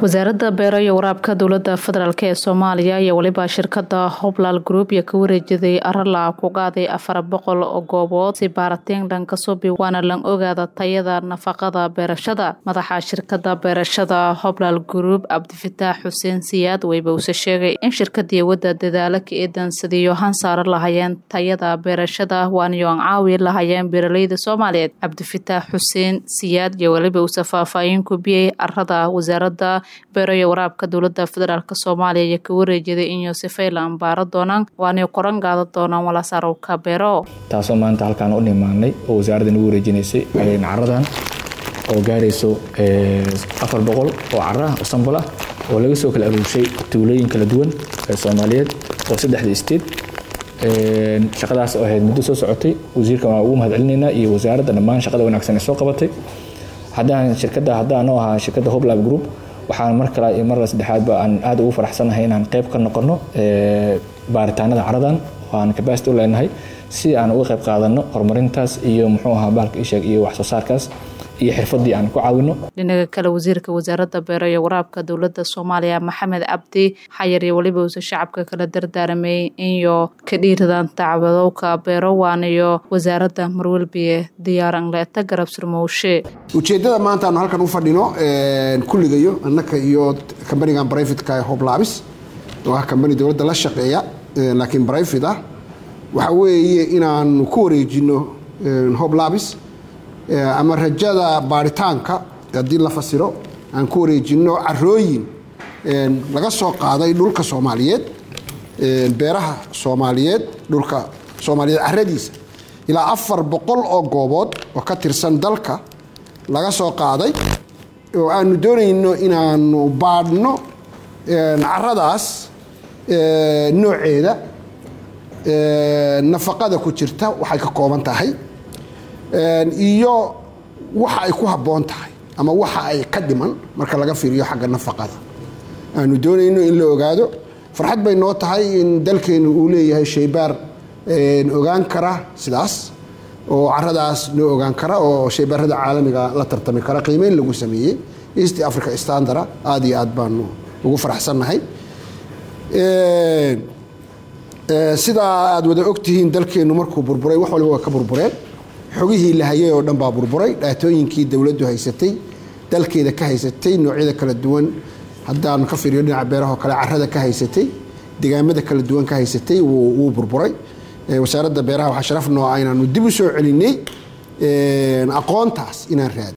wasaaradda beero iyo waraabka dowlada federaalk ee soomaaliya iyo weliba shirkada hoblaal group iyo ka wareejiday arala ku qaaday afar boqol oo goobood si baaratiin dhanka subi waana lan ogaada tayada nafaqada beerashada madaxa shirkada beerashada hoblaal group cabdifataax xuseen siyaad weybause sheegay in shirkadii wadda dadaalo ka eedan sidiiyo hansaaro lahayeen tayada beerashada waaniyo aan caawi lahayeen beeraleyda soomaaliyeed cabdifataax xuseen siyaad iyo weliba uuse faahfaahin kubiyey arada wasaarada beero iyo waraabka dowlada federaalk soomaaliya iyo ka wareejiday in yoosefay la ambaaro doonaan waanay qoran qaada doonaan walasaarowka beero taasoo maanta halkaan u nimaanay oo wasaaradda nagu wareejinaysay caradan oo gaarayso afar boqol oo cara ah oo sambal ah oo laga soo kala aruurshay tuulooyin kala duwan ee soomaaliyeed oo saddexda state shaqadaas oo ahayd muddo soo socotay wasiirka waan ugu mahad celinaynaa iyo wasaaradda dhammaan shaqada wanaagsan ee soo qabatay haddaan shirkadda haddaan oo ahaa shirkadda hoblab group waxaan mar kale iyo mar saddexaadba aan aad ugu faraxsanahay inaan qayb ka noqono baaritaanada caradan oo aan capacity u leenahay si aan uga qayb qaadano horumarintaas iyo muxuu ahaa baalka isheeg iyo wax soo saarkaas iyo xirfadii aan ku caawino dhinaga kale wasiirka wasaaradda beero iyo waraabka dowlada soomaaliya maxamed cabdi xayar iyo weliba uuse shacabka kala dardaaramay inyo ka dhiiradaan tacbadowka beero waaniyo wasaaradda marwelbiye diyaaranleeta garab surmowshe ujeeddada maanta aanu halkan u fadhino kulligayo annaka iyo kambanigan brivatka ee hoblabis oo ah kambani dowladda la shaqeeya laakiin brivate ah waxa weeye inaanu ku wareejino hoblabis ama rajada baaritaanka haddii la fasiro aan ku wareejino carooyin laga soo qaaday dhulka soomaaliyeed beeraha soomaaliyeed dhulka soomaaliyeed caradiisa ilaa afar boqol oo goobood oo ka tirsan dalka laga soo qaaday oo aanu doonayno inaanu baadhno caradaas nooceeda nafaqada ku jirta waxay ka kooban tahay iyo waxa ay ku habboon tahay ama waxa ay ka dhiman marka laga fiiriyo xagga nafaqada aanu doonayno in la ogaado farxad bay noo tahay in dalkeenu uu leeyahay shaybaar ogaan kara sidaas oo caradaas noo ogaan kara oo shaybaarada caalamiga la tartami kara qiimeyn lagu sameeyey east africa standara aada iyo aad baanu ugu faraxsannahay sidaa aad wada ogtihiin dalkeennu markuu burburay wax waliba waa ka burbureen xogihii la hayay oo dhan baa burburay dhaatooyinkii dowladdu haysatay dalkeeda ka haysatay noocyada kala duwan haddaan ka fiiriyo dhinaca beerahoo kale carada ka haysatay degaamada kala duwan ka haysatay wuu burburay wasaaradda beeraha waxaa sharaf noo ah inaanu dib u soo celinay aqoontaas inaan raadi